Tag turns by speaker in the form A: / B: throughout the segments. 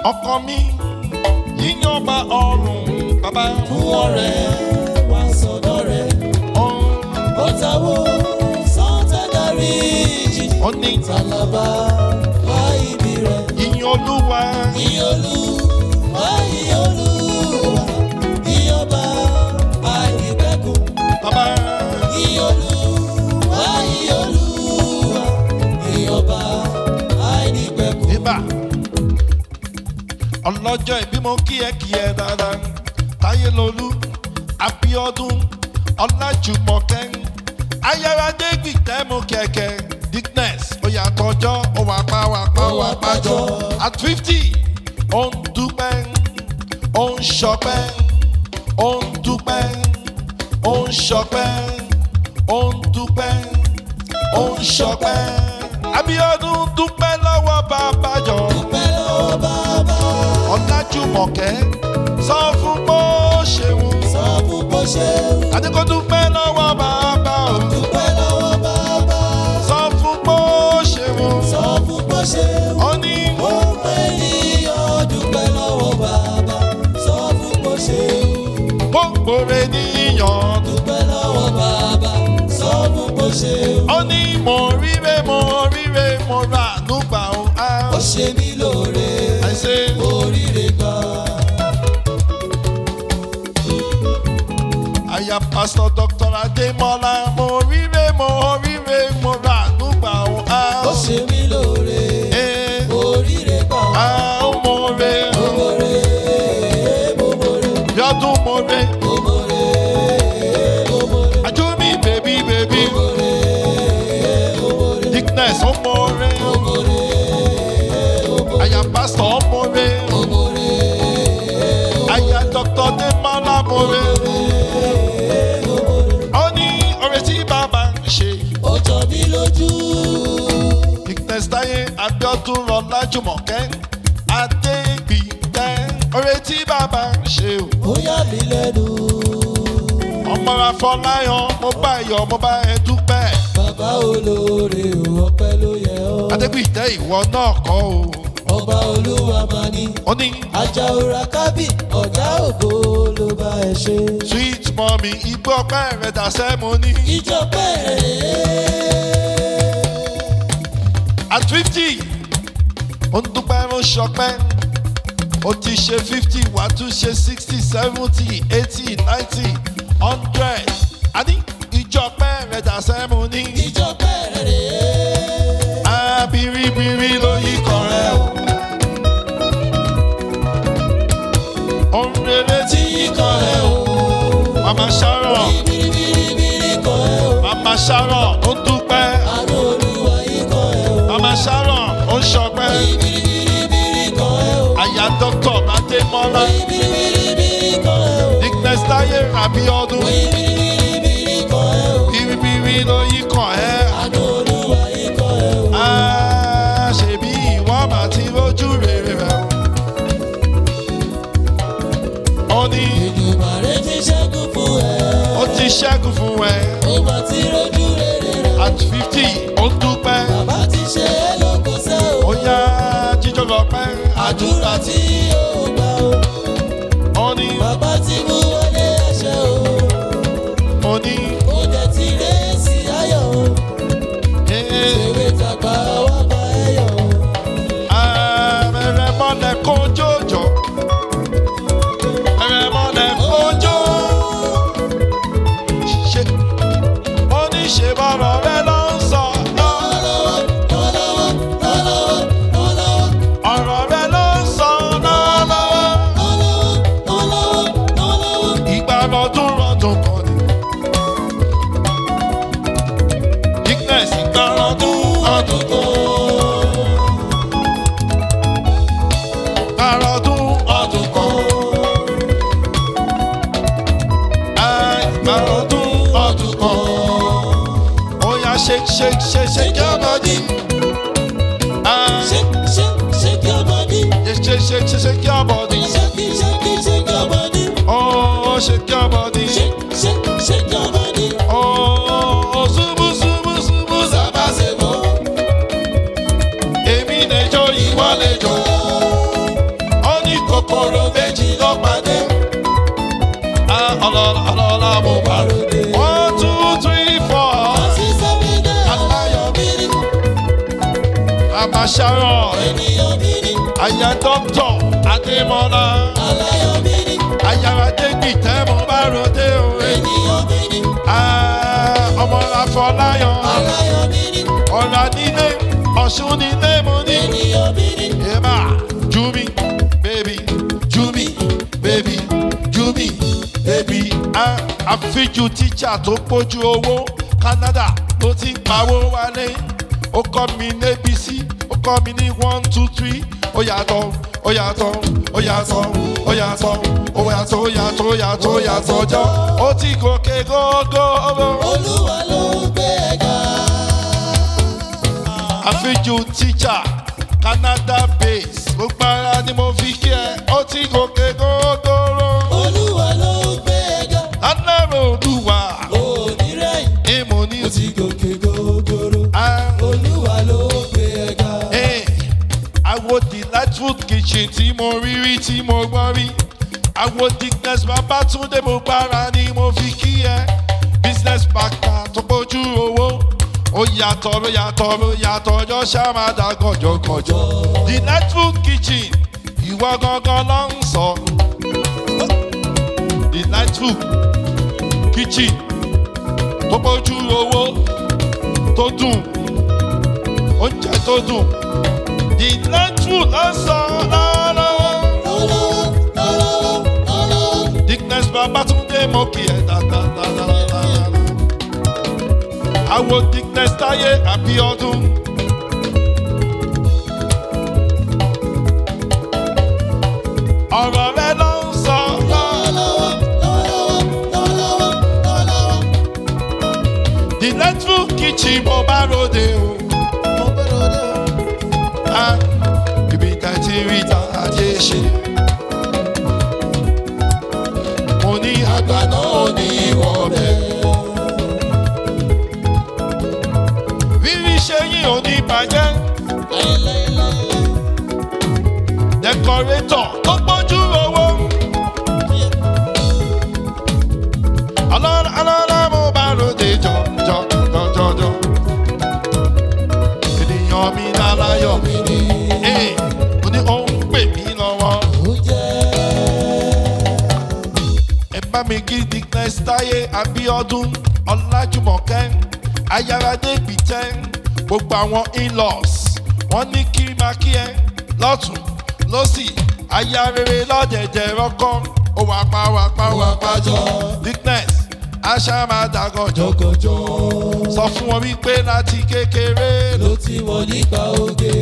A: ọkọ mi yíyan ọba ọrùn bàbá
B: fún ọ̀rẹ́ wá sọ́dọ̀ rẹ̀.
A: ọ̀hún
B: ó tawó sọ́tẹ́dárì jì.
A: ó ní
B: Tàlàbà wá ibi rẹ̀.
A: yíyan olúwa
B: Ìyọlú wá ìyọlúwa. Ìyọba àìnípẹ̀kun.
A: bàbá
B: Ìyọlú wá ìyọlúwa. Ìyọba àìnípẹ̀kun.
A: ibà ọlọ́jọ́ ìbímọ kí ẹ kí ẹ dáadáa táyé lolú abiodun ọlájúmọ̀kẹ́ ayáradé gbìtẹ́ mú kẹ̀kẹ́ dickness oyà tọjọ́ òwà pa wà pa wà pàjọ at fifty ó ń dúpẹ́ ó ń ṣọpẹ́ ó ń dúpẹ́ ó ń ṣọpẹ́ ó ń dúpẹ́ ó ń ṣọpẹ́ abiodun dúpẹ́ lọ́wọ́ bàbá jọ
B: Dúpẹ́ lọ́wọ́ bàbá.
A: ọ̀làjúmọ̀kẹ́ sọ fún bó ṣeun
B: Sọ fún bó ṣe wù.
A: àdínkù dúpẹ́ lọ́wọ́ bàbá o
B: Dúpẹ́ lọ́wọ́ bàbá.
A: sọ fún bó ṣeun
B: Sọ fún bó ṣe wù.
A: ó ní
B: Ó pẹ́ níyàn dúpẹ́ lọ́wọ́ bàbá. Sọ fún bó ṣe wù.
A: gbogbo rẹ̀ níyàn
B: dúpẹ́ lọ́wọ́ bàbá sọ fún bó ṣe wù.
A: ó ní mo ríre mo ríre mo rà nígbà o
B: ó ṣe mí lóore
A: àìsè
B: oríire gbà.
A: àyà pásítọ̀ dr adémọlá mo ríre mo ríre mo rà nígbà o
B: ó ṣe mí lóore oríire gbà.
A: mo re
B: Momore, momore,
A: yọdún mo re
B: momore, momore,
A: àjọmí bèbí bèbí dickness ó mo re àyà pásítọ̀ ó mo re àyà dr adémọlá mo re ó ní ọ̀rẹ́ tí bàbá ń ṣe
B: ó jọ mí lójú.
A: dickness táyé abiodun rọlájúmọ̀kẹ́ adégbìtẹ́ ọ̀rẹ́ tí bàbá ń ṣe o.
B: ó yà mí lẹ́nu.
A: ọmọ afọláyàn mo bá yọ mo bá ẹ dúpẹ́
B: bàbá olóore ò ọpẹ́ ló yẹ ọ́.
A: adégbìtẹ́ ìwọ náà kọ́ o
B: ọba olúwa máa ní.
A: ó ní
B: ajá òra kábì ọ̀gá ògo ló bá ẹ ṣe.
A: sweet mummy igbó ọpẹ́ rẹ̀ dàsẹ́ mo ní
B: ìjọba ẹ̀
A: at fifty ó ń dúpẹ́ ló ń ṣọpẹ́ ó ti ṣe fifty wàá tún ṣe sixty seventy eighty ninety hundred àní ìjọpẹ́ rẹ̀ dàsẹ́ mo ní
B: ìjọba ẹ̀ rèé.
A: abiribiri ló yí kan rẹ̀ o. ohun rere tí yí kan rẹ̀ o. mama sharon
B: bìrìbìrìbìrì kan ẹ̀ o.
A: mama sharon ó dúpẹ́
B: àánú olúwa yìí kan ẹ̀ o.
A: mama sharon ó ṣọpẹ́
B: bìrìbìrìbìrì kan ẹ̀ o.
A: àyà dr adémọlá
B: bìrìbìrìbìrì kan ẹ̀ o.
A: dickness táyé rabiodun
B: bìrìbìrìbìrì kan ẹ̀ o.
A: biribiri ló yí kan ẹ́
B: àánú olúwa yìí kan ẹ̀ o.
A: Ah, ṣebí ìwọ mà ti rójú rere rẹ̀ o. ó ní
B: Èdùmàrè ti ṣẹ́gun fún ẹ.
A: ó ti ṣẹ́gun fún ẹ
B: ó bá ti rojú rere rẹ̀.
A: at fifty ó dúpẹ́
B: bàbá ti ṣe é lóko sẹ́ o.
A: ó yá jíjọ́ lọ pẹ́
B: àdúrà tí yóò gbà o.
A: ó ní
B: bàbá ti mú wọlé ẹ̀ṣẹ̀ o.
A: ó ní
B: ó dẹ̀ ti ré sí ayọ̀ o.
A: ee
B: ewé tàgbà wá bá ẹ yọ̀ o.
A: ààrẹ mọ́lẹ̀ kójójó ààrẹ mọ́lẹ̀ kójó ṣe ó ní ṣe bọ́rọ̀ rẹ ló ń sọ
B: lọ́wọ́lọ́wọ́ lọ́wọ́lọ́wọ́ lọ́wọ́lọ́wọ́ lọ́wọ́lọ́wọ́
A: ọ̀rọ̀ rẹ ló ń sọ lọ́wọ́lọ́wọ́
B: lọ́wọ́lọ́wọ́ lọ́wọ́lọ́wọ́.
A: ìgbà lọ́dún lọ́dún kan ni dickness ìgbà lọ́dún lọ́dún kan ìgbà lọ́dún lọ́dún kan Ah, ìgbà lọ́dún lọ́dún kan ó yá shake shake shake shake your body Ah,
B: Shake, shake, shake your body.
A: shake shake shake shake shake your body
B: Shake it, shake it, shake your body.
A: oh shake your body
B: Shake, shake, shake your body.
A: oh ṣubú ṣubú ṣubú sábà ṣe bọ̀ èmi lè jó ìwọ lè jó ọlọ́lá ọlọ́lá mo bá ròde. one two three four. Mama Sharon, Aya Doctor Adémọ́lá, Ayára Dégbì tẹ́ mo bá ròde òwe. Ah, Ọmọ Afọláyàn, ọ̀la nílé, Ọ̀ṣun nílé mo ní. Eba, Jumi, baby, Jumi, baby, Jumi, baby. Ah, Àfijù tíjà tó pójú owó, Canada ló ti ń pawó wálé. Ó kọ́ mi ní ABC, ó kọ́ mi ní one two three, ó yàtọ̀, ó yàtọ̀, ó yàtọ̀, ó yàtọ̀, ó yàtọ̀, ó yàtọ̀, ó yàtọ̀, ó yàtọ̀ jọ. Ó ti gòkè gógó.
B: Olúwa ló gbé ẹ̀ga.
A: àfijù tíjà Canada base gbogbo ara ni mo fi kí ẹ ó ti gòkè gógóró
B: Olúwa ló gbé ẹ̀ga.
A: aláàrò olúwa
B: Onírẹ̀yìn
A: èèmọ̀ ní
B: ó ti gòkè gògòrò.
A: Ah,
B: Olúwa ló gbé ẹ̀ga.
A: eh, àwo delightful kitchen tí mo rí rí tí mo gbọ́ rí àwo dickness babatunde mo gbára ni mo fi kí ẹ business partner tó bójú owó ó yàtọ̀ ló yàtọ̀ ló yàtọ̀ ọjọ́ ṣàmàdà gànjọ́gànjọ́ delightful kitchen ìwọ gangan ló ń sọ delightful kitchen tó bójú owó tó dùn oúnjẹ tó dùn delightful ló ń sọ lọ́wọ́lọ́wọ́
B: Lọ́lọ́wọ́ lọ́lọ́wọ́ lọ́lọ́wọ́.
A: dickness babatunde mo kì ẹ́ dáadáa. Àwo dickness táyé àbíọ́dún. Ọ̀rọ̀ rẹ ló ń sọ
B: Lọ́lọ́wọ́ lọ́lọ́wọ́ lọ́lọ́wọ́ lọ́lọ́wọ́.
A: delightful kitchen mo bá ròde o.
B: Mo gbọ́dọ̀ dé o.
A: Ah, Ibi tá ti rí ta ajé ṣe. Mo ní àgbà náà ní ìwọ̀ bẹ́ẹ̀. Rírí ṣe yín ò ní bàjẹ́.
B: Láíláíláíláí.
A: Dẹkọrétọ̀ tó gbójú owó. Ọlọ́lá ọlọ́lá mo bá ròde jọ jọ jọ jọ jọ. Ènìyàn mi láláyọ̀ mi ni. Ee, mo ní ó ń pè mí lọ́wọ́.
B: Ó jẹ́
A: Ẹ bá mi kí Dickness Táyé Abíọ́dún Ọlájùmọ̀kẹ́ Ayáradé Gbìtẹ́ gbogbo àwọn in-laws wọ́n ní kí máa kí ẹ lọ́tún lọ́sì aya rere lọ́dẹ̀dẹ̀ rọ́kọ́ ó wà pa wà pa wà pa jọ Dickness aṣá máa dàgọ̀jọ́
B: jọgọjọ.
A: sọ fún wọn wípé láti kékeré ló
B: Ló ti mọ̀ nípa oge.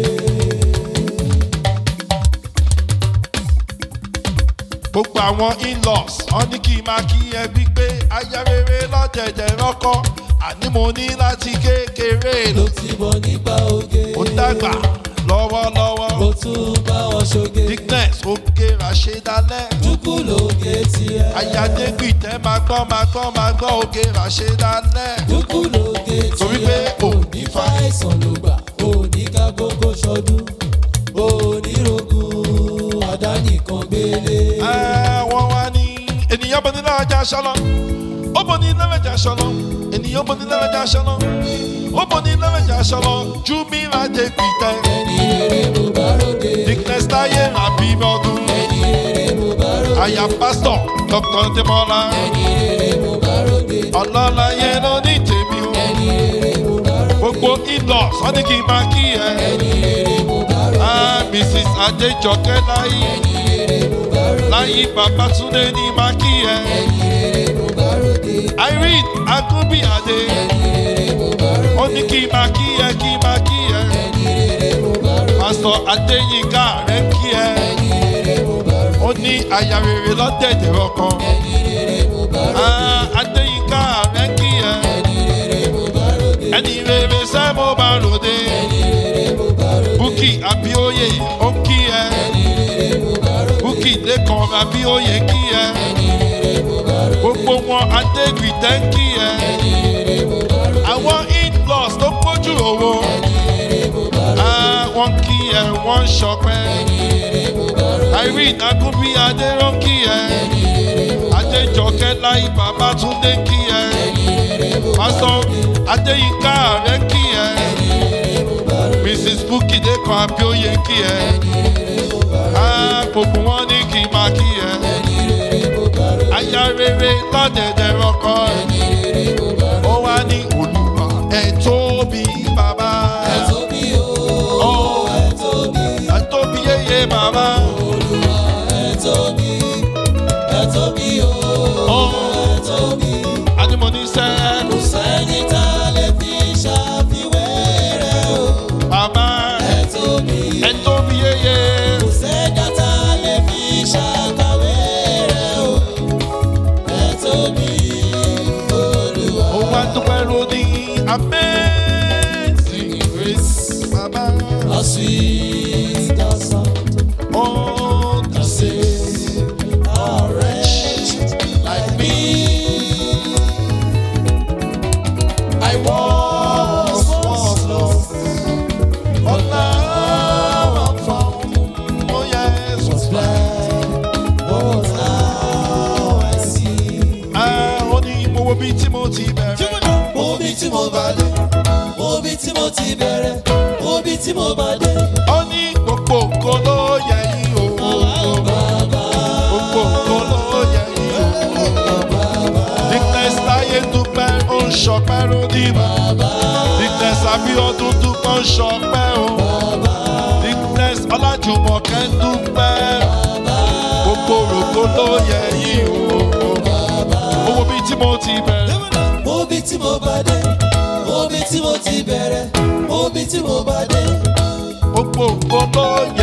A: gbogbo àwọn in-laws wọ́n ní kí máa kí ẹ wípé aya rere lọ́dẹ̀dẹ̀ rọ́kọ́ àní mo ní láti kékeré ló
B: Ló ti mọ̀ nípa oge.
A: ó dàgbà lọ́wọ́lọ́wọ́.
B: Ló tún bá wọn ṣoge.
A: Dickness ó kéra ṣe dálẹ́.
B: Dúkú lóge tiẹ̀.
A: Ayádegbì tẹ́ máa gbọ́ máa gbọ́ máa gbọ́ ó kéra ṣe dálẹ́.
B: Dúkú lóge tiẹ̀.
A: Torí pé òní
B: fa àìsàn ló gbà. Òní ká gbogbo ṣọdún. Òní rogun àdánìkan gbélé.
A: Wọ́n wá ní ènìyàn bọ̀ ní lẹ́wọ̀jà ṣọlọ. Ó bọ̀ ní lẹ́wọ̀jà ṣọlọ. Ènìyàn bọ̀ ní lẹ́wọ̀jà ṣọlọ. Ó bọ̀ ní lẹ́wọ̀jà ṣọlọ. Júmírà Dégbì tẹ́.
B: Ẹni rere mo bá ròde.
A: Dickness táyé àbí ọdún.
B: Ẹni rere mo bá ròde.
A: Àyà pásítọ̀ Dr. Demola.
B: Ẹni rere mo bá ròde.
A: Ọlọ́láyé ló ní tèmi o.
B: Ẹni rere mo bá ròde.
A: Gbogbo in-laws wọ́n ní kí n máa kí ẹ.
B: Ẹni rere mo bá ròde.
A: Ah, Mrs. Adéjọkẹ́ láyé.
B: Ẹni rere mo bá ròde.
A: láyé Babátúndé ní máa kí ẹ.
B: Ẹni rere mo bá ròde.
A: Irene Agúnbíàdé
B: Ẹni rere mo bá ròde.
A: ó ní kí n máa kí ẹ kí n máa kí ẹ.
B: Ẹni rere mo bá ròde.
A: Pásítọ̀ Adéyínká rẹ̀ ń kí ẹ.
B: Ẹni rere mo bá ròde.
A: Ó ní àyà rere lọ́dẹ̀dẹ̀ ọkàn.
B: Ẹni rere mo bá ròde.
A: Ah, Adéyínká rẹ̀ ń kí ẹ.
B: Ẹni rere mo bá ròde.
A: Ẹni rere sẹ́ mo bá ròde.
B: Ẹni rere mo bá ròde.
A: Búkì Abíóyè ó ń kí ẹ.
B: Ẹni rere mo bá ròde.
A: Búkì Lékan Abíóyè ń kí ẹ.
B: Ẹni rere mo bá ròde.
A: Gbogbo wọn Adégbìtẹ́ ń kí ẹ.
B: Ẹni rere mo bá ròde.
A: Àwọn in-laws tó pójú owó.
B: Ẹni rere mo bá ròde.
A: Ah, wọ́n kí ẹ wọ́n ṣọpẹ́.
B: Ẹni rere mo bá ròde.
A: Irene Agúnbíadé ló ń kí ẹ.
B: Ẹni rere mo bá ròde.
A: Adé adéjọkẹ́ láì bàbá túndé kí ẹ pásítọ̀ adéyínká rẹ̀ kí ẹ mrs bukki dẹ́kan abíóye kí ẹ Ah, gbogbo wọn ní kí n máa kí ẹ aya rere lọ́dẹ̀dẹ̀ ọkọ ó wá ní olùwà ẹ̀ tóbi bàbá ẹ̀ tóbi yéye bàbá adimoni sẹ́ bàbá ẹ̀ tóbi yéye ó wá dúpẹ́ lóní amazing grace bàbá
B: Sweet the sound
A: ó
B: to save a wretch like me. I was once lost,
A: but now I'm found oh yes
B: was blind, but now I see.
A: ah ó ní mo wo bí tí mo ti bẹ̀rẹ̀.
B: Mo bí tí mo bá dé, mo bí tí mo ti bẹ̀rẹ̀, mo bí tí mo bá dé.
A: ó ní gbogbo nǹkan ló yẹ yín o. gbogbo nǹkan ló yẹ yín o. Dickness táyé dúpẹ́ ó ń ṣọpẹ́ lóní bàbá. Dickness Abíọ́dún dúpẹ́ ó ń ṣọpẹ́ o. Dickness Ọlájùmọ̀kẹ́ ń dúpẹ́. gbogbo rògbò ló yẹ yín o. owó bíi tí mo ti bẹ̀rẹ̀.
B: Mo bí tí mo bá dé, mo bí tí mo ti bẹ̀rẹ̀, mo bí tí mo bá dé.
A: gbogbo nǹkan ló